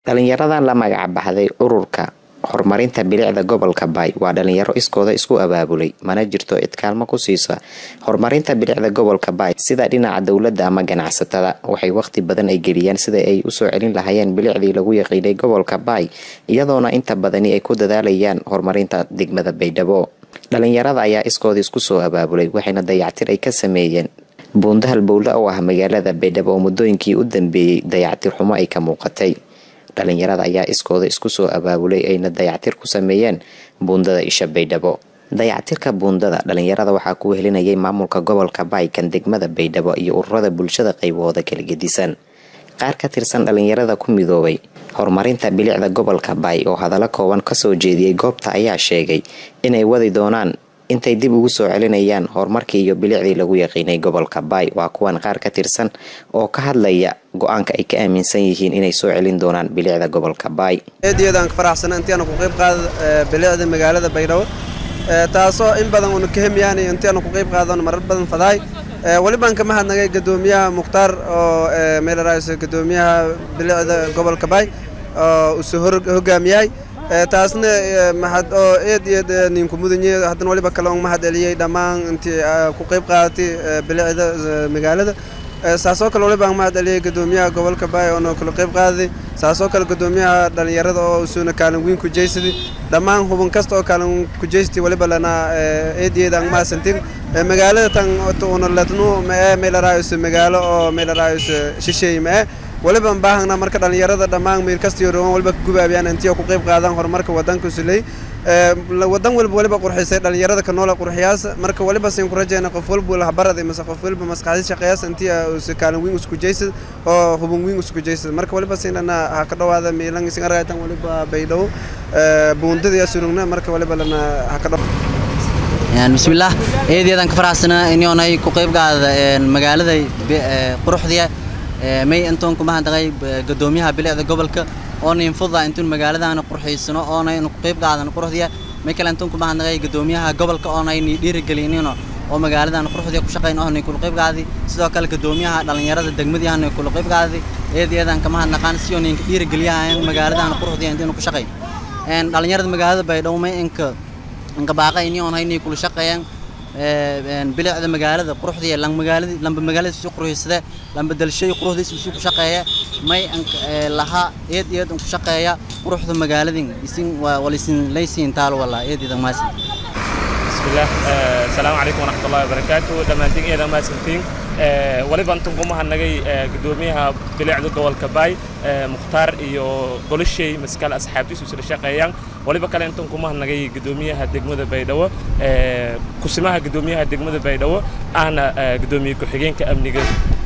dhalinyaradan la magac baxday ururka horumarinta bilicda gobolka baay waa dhalinyaro iskooda isku abaabulay mana jirto cid kaalmo ku siisa horumarinta bilicda gobolka baay sida dhinaca dowladda ama ganacsatada waxay waqti badan ay geliyaan sida ay usoo celin lahayeen bilicdii lagu yaqiinay gobolka baay iyadoona inta badani ay ku dadaalayaan horumarinta degmada baydhabo dhalinyarada ayaa iskooda isku soo abaabulay waxayna dayactir ay ka sameeyeen buundahal bowle oo ah magaalada baydhabo oo muddooyinkii u dambeeyey dayactir xumo ay ka muuqatay dhalinyarada ayaa iskooda isku soo abaabulay ayna dayactir ku sameeyeen buundada isha baydhabo dayactirka buundada dhalinyarada waxaa ku wehelinayay maamulka gobolka baay kan degmada baydhabo iyo ururada bulshada qaybahooda kala gedisan qaar ka tirsan dhalinyarada ku midoobay horumarinta bilicda gobolka baay oo hadallo kooban kasoo jeediyey goobta ayaa sheegay inay wadi doonaan intay dib ugu soo celinayaan horumarkii iyo bilicdii lagu yaqiinay gobolka baay waa kuwan qaar ka tirsan oo ka hadlaya go-aanka ay ka aaminsan yihiin inay soo celin doonaan bilicda gobolka baay eedyadaan ka faraxsana intiaanu ku qayb qaada bilicda magaalada baydhabo taasoo in badan uuna ka hemiyaan intiaanu ku qayb qaadano marar badan fadaay welibaan ka mahadnagay gadoomiyaha mukhtaar oo meelaraayso gadoomiyaha bilicda gobolka baay oo usoo hogaamiyay taasna mahad oo eed eed ninku mudanye haddana waliba kale on mahad celiyey dhammaan intii ku qayb qaadatay bilicda magaalada saasoo kale waliba mahad celiyey gadoomiyaha gobolka baay oona kala qayb qaadaday saasoo kale gadoomiyaha dhalinyarada oo usuuna kaalin weyn ku jeysaday dhammaan hubin kasta oo kaalin ku jeystay waliba lana eed eed aan mahadsantin magaalada tan una lednu mae meelaraayos magaalo oo meelaraayos shisheey mae waliba baahana marka dhalinyarada dhammaan meel kastiyo rogan waliba ka gubaabiyaan intii ku qayb qaadaan horumarka wadanka suley wadan walba waliba qurxisay dhalinyarada ka noola qurxiyaas marka waliba siin ku rajayna qof walba lahbarada mise qof walba maskaxdi shaqeeyaas intii uu kaalin weyn isku jeysad oo hubin weyn isku jeysad marka waliba siinana ha ka dhawaada meelan isin aragaytan waliba baydhow buundada yaa surugna marka waliba lana ha ka dhawaada bismillaah eedeedan ka faraxsana inyoonay ku qayb qaada magaalada quruxdiya may intoon ku mahadnaqay gadoomiyaha bilicda gobolka oona infuda intuun magaaladaana qurxiysano oona inu ku qayb qaadan quruxdiya may kale intuun ku mahadnaqay gadoomiyaha gobolka oona ini dhiirigelinino oo magaaladaana quruxdiya ku shaqayn oona kula qayb qaaday sidoo kale gadoomiyaha dhalinyarada degmadiyaana kula qayb qaaday eedeedan ka mahadnaqaan si oo ninka dhiirigeliyahayan magaaladaana quruxdiya intiinu ku shaqayn dhalinyarada magaalada baydhabo may inka inka baaqay ini oon haynay kula shaqeeyaan bilicda magaalada quruxdiya lang magaalada lamba magaalada si quruxsada lamba dalshay quruxdiisa si ku shaqeeya may laha eed eed ku shaqeeya quruxda magaaladin isin walisin laysin taal wala eed eed maas bismillah assalamu alaykum wa rahmatullahi wa barakatuh dhamaantiin eed ma santiin waliba intan ku mahadnagay gudoomiyaha bilicda gobolka baay mukhtaar iyo golashay maskal asxaabtiisu isla shaqeeyaan waliba kale intan ku mahadnagay gudoomiyaha degmada baydhabo kusimaha gudoomiyaha degmada baydhabo ahna gudoomiye ku-xigeenka amniga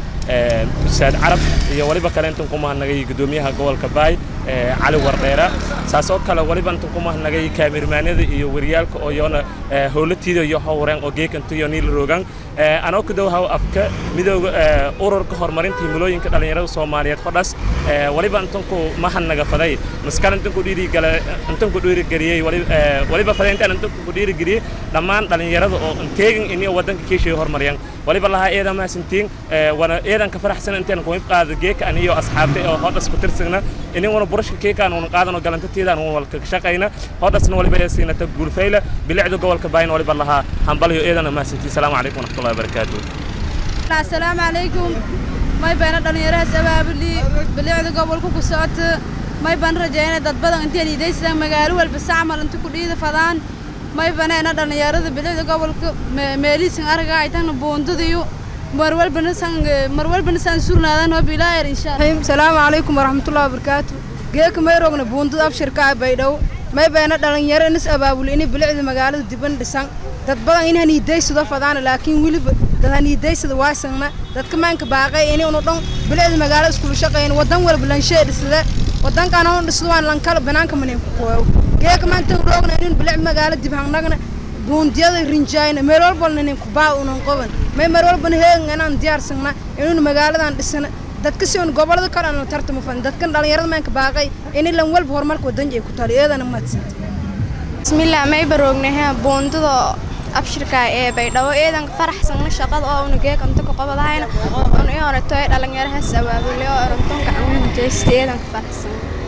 ustaad carab iyo waliba kale intan ku mahadnagay gudoomiyaha gobolka baay cali wardheera saas oo kale waliba intan ku mahadnagay kaamirmaanada iyo wariyaalka oo yoona howlatiida iyo howreen oo geekanto iyo niil roogan anoo ku dhow haw afka midooga ururka horumarinta himilooyinka dhalinyarada soomaaliyeed hodhas waliba intanku mahadnaga faday maskal intanku dhiirigala intanku dhiirigeliyey waliba faday intaan intanku ku dhiirigeliyey dhammaan dhalinyarada oo inteegin iniyo wadanka keeshay horumariyaan waliba lahaa eedan mahadsantiin wana eedan ka faraxsan intaan ku qaado geeka aniyo asxaabtay oo hodhas ku tirsagna inaguna burashka keekaan uuna qaadano galantateedaan uuna walka shaqayna hodhasna waliba ee siinata guulfayla bilicda gobolka baayna waliba lahaa hambaliyo eedana mahadsantiin salaamu calaykum waraxmatullahi wabarakaatuh asalaamu calaykum may bayna dhallinyarahaas abaabuli bilicda gobolka ku socota may ban rajaynay dad badan intaan idaysadaan magaalo walba sacmal inta ku dhiida fadaan may banayna dhallinyarada bilicda gobolka meelihiisan araga ay tagna buundadiyo marwalbana san marwalbana san surnaadaan oo bilaayar insha Allah salaamu calaykum waraxmatullahi wabarakaatu geeka may rogna buundada abshirka baydhow may bayna dhalinyaro inis abaabuli inay bilicda magaalada diban dhisan dad badan in haniidaysado fadaan laakiin weliba dad haniidaysada waasangna dadka maanka baaqay inay unu dhan bilicda magaalada iskula shaqeyn wadan walba lanshee dhisada wadankan oo dhisado waan lankala banaanka manin ku qooyo geeka maanta roogna in bilic magaalada dib hangnagna buundiyada rinjaayna meel walbana nin ku baa unan qoban may mar walbana heegan inaan diyaarsagna inuun magaaladan dhisana dadka si un gobolada kale aan tartamo fan dadkan dhalinyarada maanka baaqay in lan walba horumarka wadanka ay ku taali eedana mahadsantay bismillah may baroognahe buundada abshirka ee baydhabo eedanka faraxsana shaqada oo una geeg anta ku qabadahayna un i oratoy dhalinyarahaas abaabule oo orantonka aan jeesta eedanka faraxsan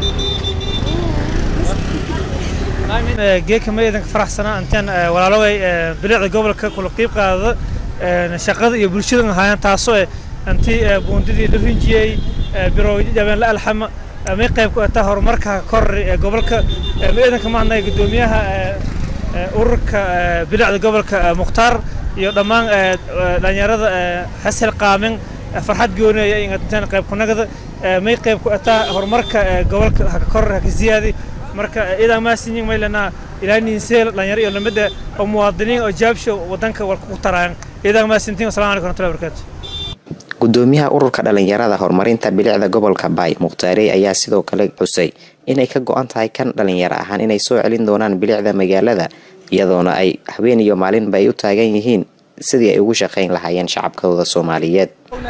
geeka ma idanka faraxsanaa intaan walaaloway bilicda gobolka kula qiib qaadada shaqada iyo bulshada ahaayeen taasoo intii buundidii la rinjiyey birooydii dhabeen la alxama may qayb ku ataa horumarka korri ee gobolka ma idanka maadnay guddoomiyaha ururka bilicda gobolka mukhtaar iyo dhammaan dhalinyarada hasel qaamin farxad goonaya intaan qayb kunagada may qayb ku ataa horumarka gobolka haka kor haka ziyaadi marka idaa maasinyin maylana ilaa ninseel dhalinyaro iyo lamida oo muwaadiniin oo jaabsho wadanka walka ku taraayan idaa maasintiin assalamu alaikum warahmatullahi wabarakatuh gudoomiyaha ururka dhalinyarada horumarinta bilicda gobolka baay mukhtaarey ayaa sidoo kale xusay inay ka go-an tahay kan dhalinyaro ahaan inay soo celin doonaan bilicda magaalada iyadoona ay habeen iyo maalinba ay u taagan yihiin sidii ay ugu shaqayn lahaayeen shacabkooda soomaaliyeed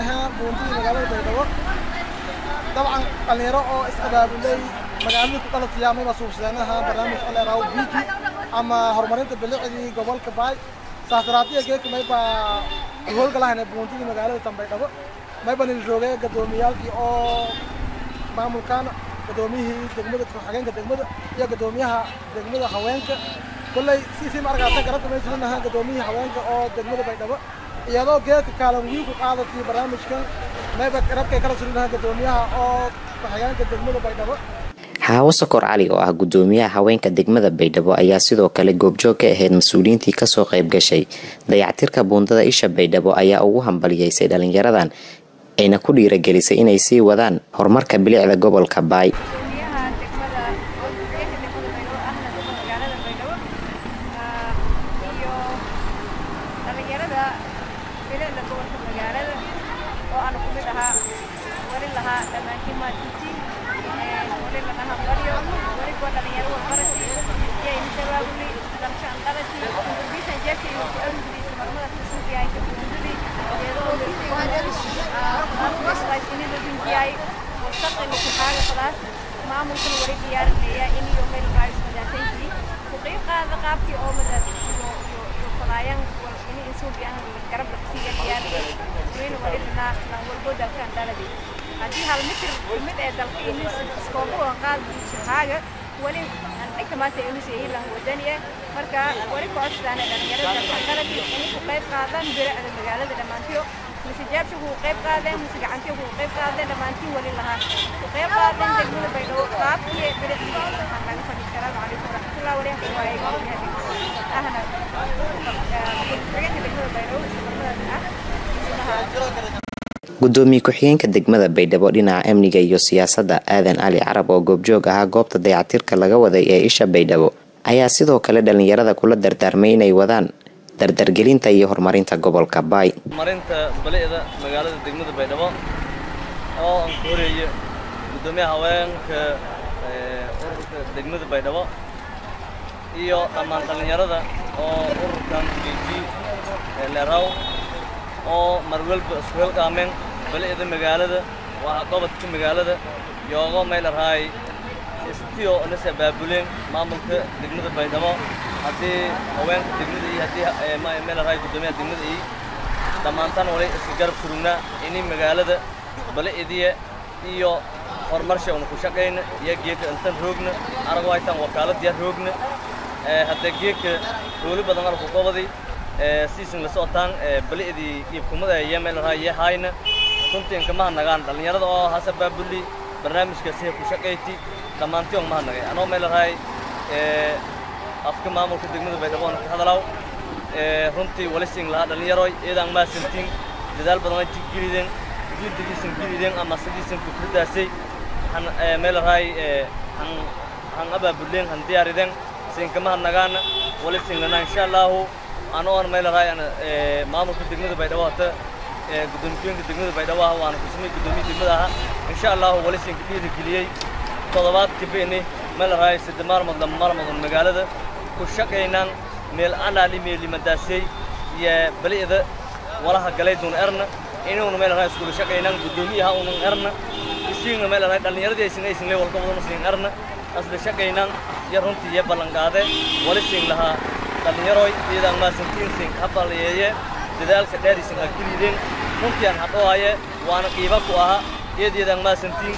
dabcan dhalinyaro oo is-abaabulay magaaladii ku dhalataya mayba suubsadeenaha barnaamij aleeraw biki ama horumarinta bilicdii gobolka baay saasaraatiya geeka mayba howlgalahayna buuntidii magaalada tambaydhabo mayba nilroogay gadoomiyaalkii oo maamulkan gadoomiyihii degmada ku-xigeenka degmada iyo gadoomiyaha degmada haweenka kolley siisii ma arkaata garabta may sulinaha gadoomiyihii haweenka oo degmada baydhabo iyadoo geedka kaalan wiil ku qaadatay barnaamijkan mayba garabkay kala sulinaha gadoomiyaha oo ku-xigeenka degmada baydhabo xaawo sokor cali oo ah gudoomiyaha haweenka degmada baydhabo ayaa sidoo kale goobjoog ka ahayd mas-uuliyiintii kasoo qayb gashay dayactirka buundada isha baydhabo ayaa ugu hambaliyeysay dhalinyaradan ayna ku dhiiragelisay inay sii wadaan horumarka bilicda gobolka baay maamulkuna wali diyaarinaya in iyo meel raayis madaasayntii ku qayb qaada qaabkii oo madaas iyo iyo falaayaan in insuubiyan garab la siiya diyaarinay wayna wali dhanaa lan walbo dalkan daladi haddii hal mitir mid ee dalka inis iskoogu oo qaad shahaaga wali inta maanta inus yahay lan wadani ah marka wali ku codsadaan dhalinyarada dalkan daladi inay ku qayb qaadaan bilicda magaalada dhammaantiyo mise jaabsha ku qayb qaadeen mise gacantiyo ku qayb qaadeen dhammaantiin wali lahaa ku qayb qaadeen degmada baydhabo qaabkii bilicdii waxaan laga fadhi salaamu calaykum waraxmatullahi wabarakatuh waaye ahna xigeenka degmada baydhabo ah gudoomiye ku-xigeenka degmada baydhabo dhinaca amniga iyo siyaasadda aadan cali carab oo goobjoog ahaa goobta dayactirka laga waday ee isha baydhabo ayaa sidoo kale dhalinyarada kula dardaarmay inay wadaan dardargelinta iyo horumarinta gobolka baay horumarinta balicda magaalada degmada baydhabo oo aan ku horeeyo gudoomiyaha haweenka ururka degmada baydhabo iyo dhammaan dhallinyarada oo ururkan bg leeraw oo mar walba isku helqaameen balicda magaalada waa gobodka magaalada yoogo meel araay istiyo nas abaabuleen maamulka degmada baydhabo haddii haweenka degmada iyo haddii meel araay gudoomiyaha degmada iyo dhammaantaan wali iska garab surugnaa ini magaalada balicdiya iyo horumarsha una ku shaqayna iyo geedka intan roogna anagu haytaan wakaaladiya roogna hadda geedka rooli badan alku qobaday siisin la socotaan balicdii iibkumada iyo meel araay iyo hayna runtii inkamaha nagaan dhallinyarada oo hasa baabuli barnaamijka siha ku shaqayti dhammaantii on maha nagay anoo meel araay afka maamulka degmada baydhabo ka hadalaw runtii wali siin lahaa dhallinyaroy iyadaan maasantiin dadaal badan ay gelideen juhdigiisan gelideen ama sidiisan fikradaasay han meel araay han han abaabuleen han diyaarideen siinkamaha nagaana wali siin lanaa insha allahu anoo aan meel araay maamulka degmada baydhabo hata gudoomiyeynka degmada baydhabo ah waana kusmay gudoomiye degmada aha insha allahu wali siinka dhiirigeliyey toddobaad kabeni meel araay sadde maalmood lama maalmood magaalada ku shaqaynaan meel anaali meelimadaasay iyo balicda walaha galayduun erna inuuna meel araay iskula shaqaynaan gudoomiyaha unan erna isiigna meel araay dhallinyaradii aysan aysan lee walka wadana siin erna asla shaqaynaan iyo runtii iyo ballanqaade wali siin lahaa dhallinyaroy iyadaan maasantiin siin habaliyeeye dadaalka dheeriisan ha gelideen runtii aan hadhoohaye waana qiiba ku aha iyad iyadaan maasantiin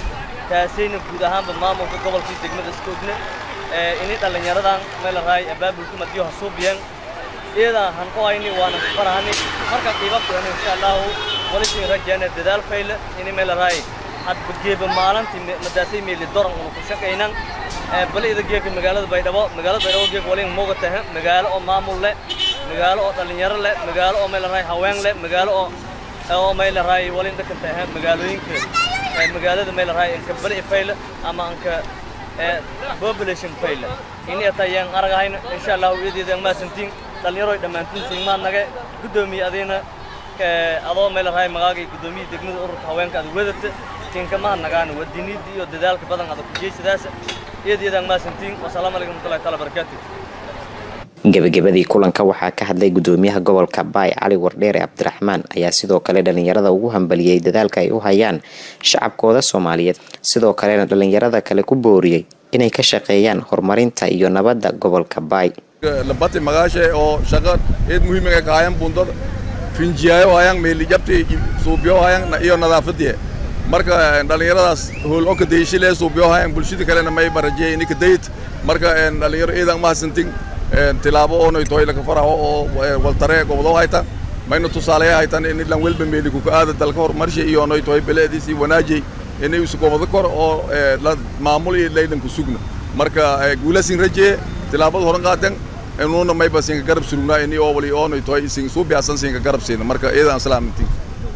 taasayna guud ahaanba maamulka gobolkii degmada iska ogna ini dhallinyaradan meel raay abaabulka madiyo ha suubiyeen iyadan han ku hayni waana ku farahani marka qiiba kuhani insha allahu walisin rajeena dadaal fayle ini meel raay hadba geeba maalintii madaasay meeli doran unu ku shaqaynan bali ida geeka magaalada baydhabo magaalada baydhabo geeka walin mooga tahay magaalo oo maamul leh magaalo oo dhallinyaro leh magaalo oo meel raay haween leh magaalo oo oo meel raay walin dadkan tahay magaalooyinka magaalada meel raay inka bali fayle ama anka population fayle ini atayaan aragahayna insha allahu iyadeeda maasantiin dhallinyaroy dhammaantiin siinmaa naga guddoomiye adiina adoo meel raay magaaga guddoomiye degmada ururka haweenka aad wadata tinkamaha nagaan wadiniidda iyo dadaalka badan adag kujeysadaas iyadeedaan maasantiin wasalaamu calaykum warahmatullahi taala barakaatu gebagabadii kulanka waxaa ka hadlay gudoomiyaha gobolka baay cali wardheere cabdiraxmaan ayaa sidoo kale dhalinyarada ugu hambaliyey dadaalka ay u hayaan shacabkooda soomaaliyeed sidoo kalena dhalinyarada kale ku booriyey inay ka shaqeeyaan horumarinta iyo nabadda gobolka baay labati magaashe oo shaqa eed muhiimiga ka hayan bundada rinjiyaayo hayaan meelijabti suubiyo hayaan iyo nadaafadii marka dhalinyaradaas hool oka deyshile suubiyo hayaan bulshada kalena may barajiyay inika dayt marka dhalinyaro eedan mahadsantin tilaabo oonay toy laka faraho oo waltare gobodo hayta mayna tusaaleya haytan in ilan welba meeli kuka aada dalka horumarsha iyo oonay toy beleediisi wanaajay inay isu gobodo kor oo maamul iyo laylanku sugna marka guulasin rajee tilaabada horan qaaten inuuna mayba siinka garab surugnaa ini oo wali oonay toy isin suubiyasan siinka garab siina marka eedan salaamintin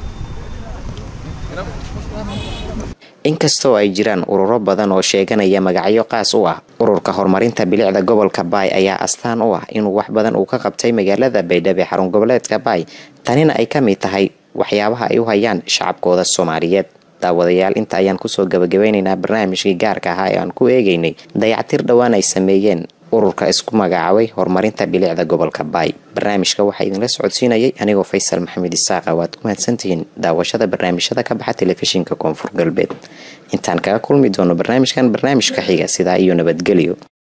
inkastoo ay jiraan ururo badan oo sheeganaya magacyo qaas u ah ururka horumarinta bilicda gobolka baay ayaa astaan u ah inuu wax badan uu ka qabtay magaalada baydhabo xarun goboleedka baay tanina ay ka mid tahay waxyaabaha ay u hayaan shacabkooda soomaaliyeed daawadayaal inta ayaan kusoo gabagabeynaynaa barnaamijkii gaarka ahaa ee aan ku eegaynay dayactir dhowaan ay sameeyeen ururka isku magacaabay horumarinta bilicda gobolka baay barnaamijka waxaa idinla socodsiinayay anigoo faysal maxamed isaaqa waad ku mahadsantihiin daawashada barnaamijyada ka baxa telefishinka koonfur galbeed intaan kaga kulmi doono barnaamijkan barnaamijka xiga sidaa iyo nabadgelyo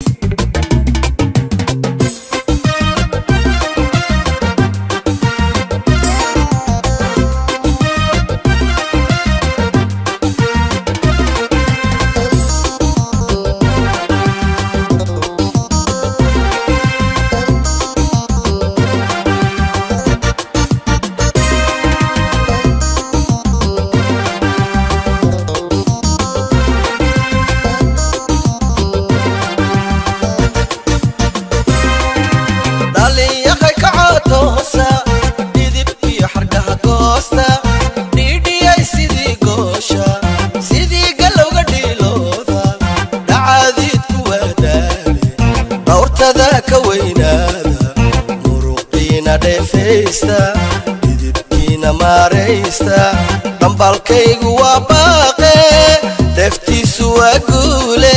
dhambalkaygu waa baaqe deftiisu waa guule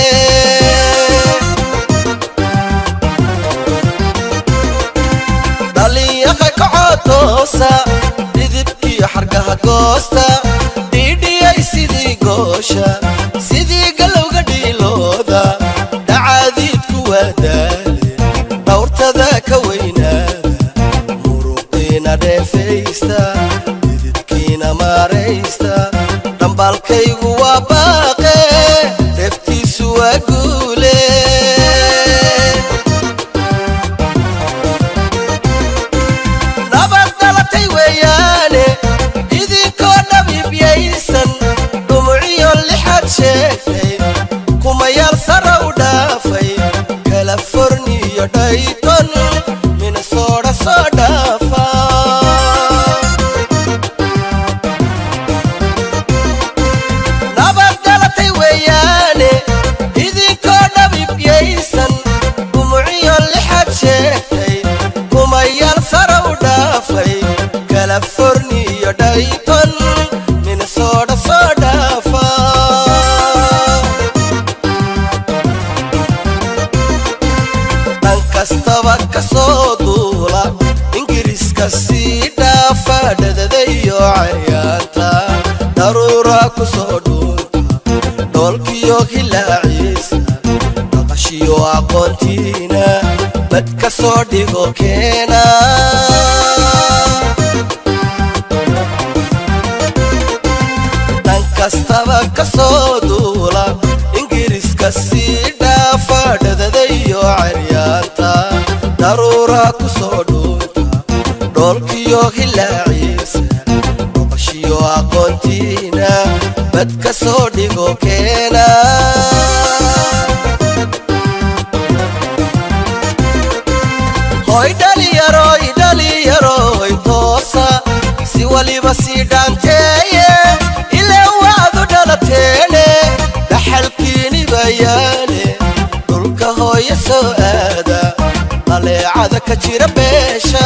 dhalinyaqa kacotoosa dhidibkiyo xargaha goosta dhiidhiyay sidii goosha sidii galowga dhiilooda dhacaadiidku waa daale dhawrtada ka weynaada muruqiina dheefaysta dhambalkaygu waa baaqe deftiisu waa guule nabad dhalatay weeyaane idinkoo dhabiibyaysan dhumuciyo lixad sheegtay kumayaal sara u dhaafay kalaforniyo dhayton minnesooda soo dhaafa california dhayton minnesooda soo dhaafa dhan kastaba ka soo duula ingiriiska sii dhaafa dhadadayo cayaanta daruura ku soo dhuunta dhoolkiyo hilaaciisa dhaqashiyo aqoontiina bad ka soo dhigo keena kastaba ka soo duula ingiriiska sii dhaafa dhadadayo caryaanta daruura ku soo dhuunta dhoolkiyo hilaaciisa boqoshiyo aqoontiina bad ka soo dhigo keena hoy dhaliyaroy dhaliyaroy toosa si waliba sii dhaanteeye ilaa waadu dhalateene dhaxalkiini bayaane dhulka hooye soo aada qaleecada ka jira beesha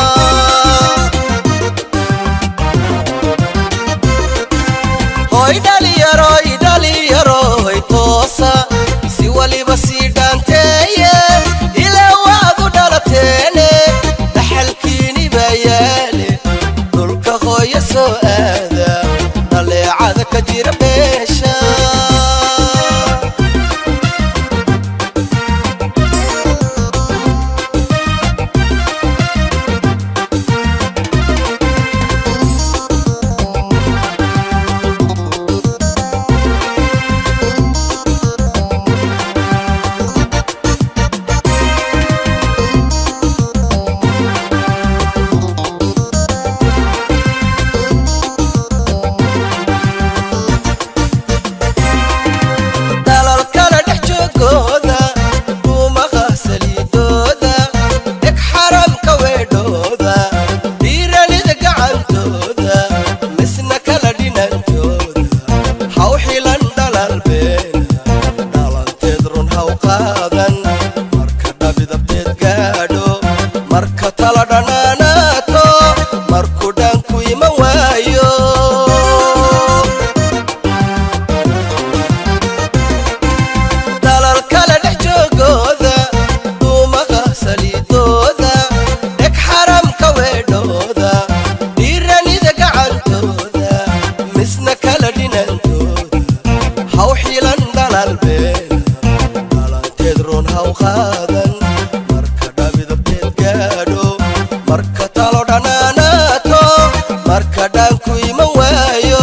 hoy dhaliyaroy dhaliyaroy toosa si waliba sii dhaanteeye ilaa waadu dhalateene dhaxalkiini bayaale dhulka hooye soo aada dhaleecada ka jira beesha dalalkala dhex joogooda duumaha saliidooda dheg xaramka weedhooda dhiiranida gacantooda misna kala dhinantooda haw xilan dhalal beena dhalanteed run haw qaadan marka dhabidabteed gaadho marka tala dhanaanaato markuu dhaanku iman waayo dalal kala dhex joogooda duumaha saliidooda dheg xaramka weedhooda dhiiranida gacantooda misna kala dhinantooda haw xilan dhalal beena dhalanteed run haw qaadan marka dhabidabteed gaadho marka talo dhanaanaato marka dhaanku iman waayo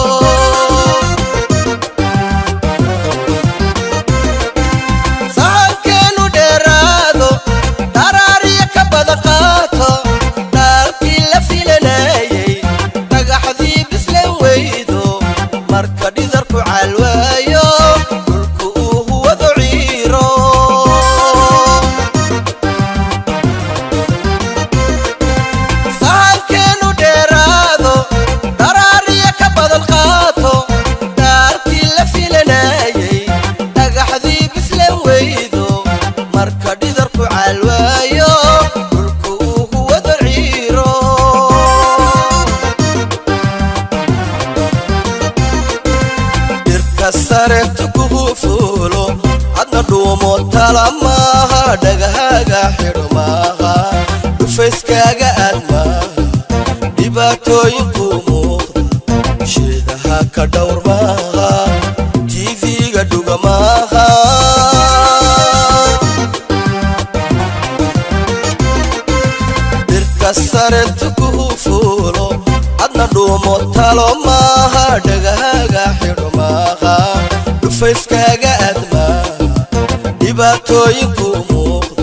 sahankeenu dheeraado dharaariya ka badan qaato dhaalkii la filanayay dhagaxdii bislan weydo marka dhidarku calwaayo dhulku uu huwado ciiro sahankeenu dheeraado dharaariya ka badan qaato dhaalkii la filanayay dhagaxdii bislan weydo marka dhidarku calwaayo dhulku uu huwado ciiro dhirka sareetu kugu fuulo hadna dhuumo tala maaha dhagahaga xidho maaha dhufayskaaga aad maaha dhibaatooyinku muuqda sheedaha ka dhowr maaha tv-ga dhuga maaha dhirka sareetu kugu fuulo hadna dhuumo talo maaha dhagahaga xidho maaha dhufayskaaga aad maaha dhibaatooyinku muuqda